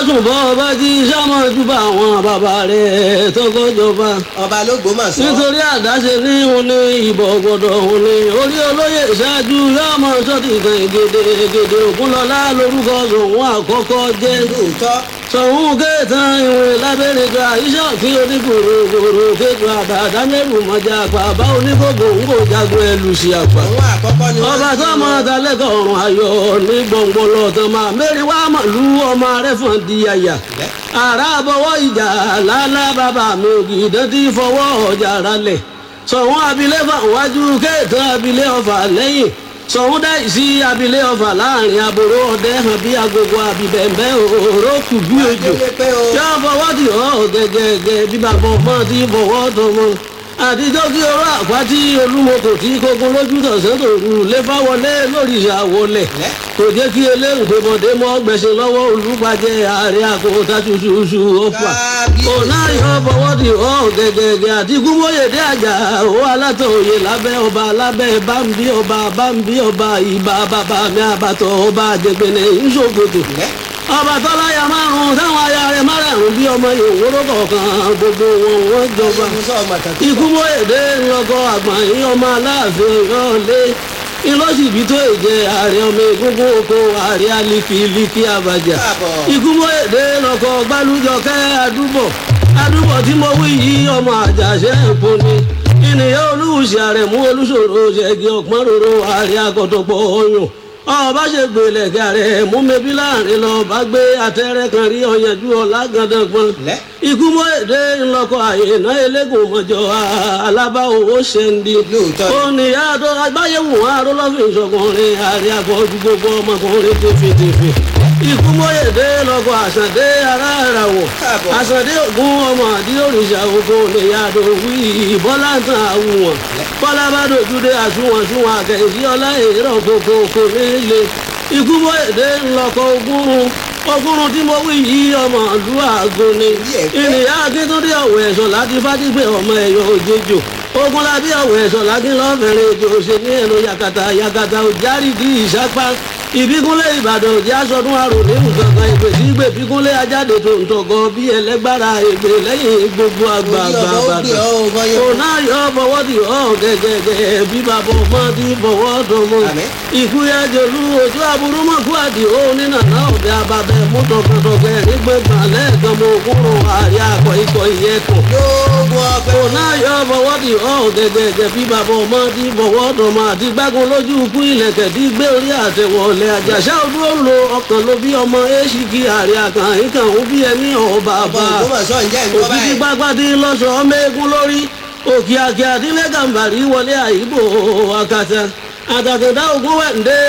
sùn bọ́ ọba jí sámọ́jú bá àwọn bàbá rẹ̀ tọkọjọba ọba ló gbómọ̀ sọ. nítorí àdáṣe ní òun ní ìbọ̀ gbọ́dọ̀ òun ní orí olóyè ṣáájú yóò mọ sọ́ọ̀tì kan gèdè gèdè ògúnlọ́lá lórúkọ sòun àkọ́kọ́ jẹ́ lóòótọ́ sọ̀hún kéètàn ìwé lábẹ́rẹ́ gba iṣẹ́ òfin onígbòrò gbòrò kéètò àdàdà mẹ́rù mọ́jà àpá bá onígbògbò ń kò jagun ẹlù sí àpá. òun àkọ́kọ́ ni wọ́n ọba ti sọmọ mọ̀. dalẹ́kọ̀ ọ̀run ayọ̀ ní gbọ̀ngbọ̀lọ̀ tán máa mẹ́rin wá màlú ọmọ rẹ̀ fún di àyà. Lẹ́. ara bọ̀wọ́ ìjà lálá bàbá mi ògì dẹ́tí fọwọ́ ọjà ralẹ̀. sọ̀hún abilé fà wájú kéètàn abilé ọ̀fà lẹ́yìn sọ̀hún dá ìsí abilé ọ̀fà láàrin àbúrò ọdẹ hàn bí agogo àbíbẹ̀m̀bẹ̀ òró kù bí òjò Adélé pé o. yọ fọwọ́ tì ọ́ gẹ́gẹ́gẹ́ bí bàbá ọmọ ti fọwọ́ tọmọ àtijọ́ kí ọ̀rọ̀ àpáti olúmọkò tí kókó lójú tọ̀sán tòru lé fáwọlé lórí ìṣàwọlẹ̀ Lẹ́. kò jẹ́ kí eléǹgbẹ̀mọdé mọ́ gbẹ̀sẹ̀ lọ́wọ́ olùpàjẹ́ ààrẹ àkókòtà ṣuṣuṣu ọ̀pá Kábíyèsí. ọ̀nà yọ fọwọ́ tì ọ́ gẹ́gẹ́gẹ́ àti gúnmóyèdè àjà ó alátọ̀ọ̀yẹ lábẹ́ ọba lábẹ́ bámbí ọba bámbí ọba ìbá bàbá mi àbàtọ̀ ọba àjẹgbẹ̀nẹ̀ ìṣòkòtò Lẹ́. ọba tọ́láyà márùn-ún táwọn aya rẹ̀ márùn-ún bí ọmọ ìwòrò kọ̀ọ̀kan gbogbo wọn wọ́n jọba Ọba sọ ọmọ kan tó ikú mọ́yèdè ńlọkọ àgbọ̀n yín ọmọ aláàfin ọ̀yọ́lé ìlọ́sibí tó èjẹ ààrẹ ọmọ egungun oko ààrẹ alifiliki abajà Káàbọ̀. ikú mọ́yèdè ńlọkọ gbálùjọkẹ́ adúbọ̀ adúbọ̀ tí mo wí yìí ọmọ àjàṣẹ́ èpo ni ènìyàn olùwùsì ààrẹ mú olùsòro ṣẹ́gi ọ̀pọ̀n roro ààrẹ akọ̀tọ̀pọ̀ ọyàn ọba ṣe gbèlè kẹrẹ mú mẹbí láàrin lọ bá gbé àtẹrẹ kan rí ọyànjú ọlá gandan Lẹ́. ikú mọ́ èdè ńlọkọ àyèná eléégún mọ́jọ alábá owó ṣẹ́ndí. Lóòótọ́ ni. ó ní yàtọ̀ agbáyéwò arólọ́fin ìṣọkùnrin àrí àfọ́jú gbogbo ọmọkùnrin tẹ̀fẹ̀tẹ̀fẹ̀. ikú mọ́ èdè ńlọkọ àṣàdé ara ìràwọ̀. Káàbọ̀. àṣàdé ògún ọmọ àdí òrìṣà oko ní yàtọ̀ wí bọ́lá tán àwùwọ̀n. bọ́lá bá dojúdé àtúwọ̀n túwọ̀n àkẹ́yìí ọlá èrò kòkó kò nílé. ikú mọ́ èdè ńlọkọ ogúnrún ogúnrún tí mo wí yìí ọmọ ìlú àgọ́ ni Yẹ̀pẹ̀. ènìyàn akíntúndé ọ̀wọ̀ ẹ̀sọ̀ láti fádígbé ọmọ ẹ̀yọ òjèjò ogun lábí ọ̀wọ̀ ẹ̀sọ̀ láti lọ́fẹ̀rẹ̀ èjò ṣe ní ẹnu yakata yakata òjárì di ìsápá ìbíkúnlé ìbàdàn òjì aṣọdún àrò nínú kankan ìpè sí ìgbè bíkúnlé ajáde tó ń tọgọ bí ẹlẹgbára ègbè lẹ́yìn gbogbo àgbààgbà Orí ọba ó gbé bàdàn ọ, ọba yóò- òun náà yọ fọwọ́ tì ọ́ gẹ́gẹ́gẹ́ bí bàbá ọmọ ti fọwọ́ tọmọ Àmín. ikú yá jòlú ojú aburú mọ̀ kú àdì ó nínà náà ọ̀bẹ ababẹ mú tọkàntọkẹ nígbẹ̀gbọ̀n lẹ́ẹ̀kan mọ òkúrò àárẹ̀ akọ ikọ̀ ìyẹ́kùn lóògùn ọpẹ́. òun náà yọ fọwọ́ tì ọ́ gẹ́gẹ́gẹ́ bí bàbá ọmọ ti fọwọ́ tọmọ àti gbágun lójú ikú ilẹ̀kẹ̀ tí gbé orí àtẹ̀wọ̀lẹ̀ àjàṣà òdúró lo ọkàn ló bí ọmọ èṣìkì àárẹ̀ àkàn ìkàn ó bí ẹni ọ̀bà ọba bá ògbómọ̀ṣọ́ ǹjẹ́ ìgbọ́ òkìkí báyìí. pápátí lọ́sọ̀ọ́ mẹ́gun lórí òkè àkè àdílé gàmbàrí wọlé àyíbò àkàtà àtàkùndá ògún wẹ̀ǹdé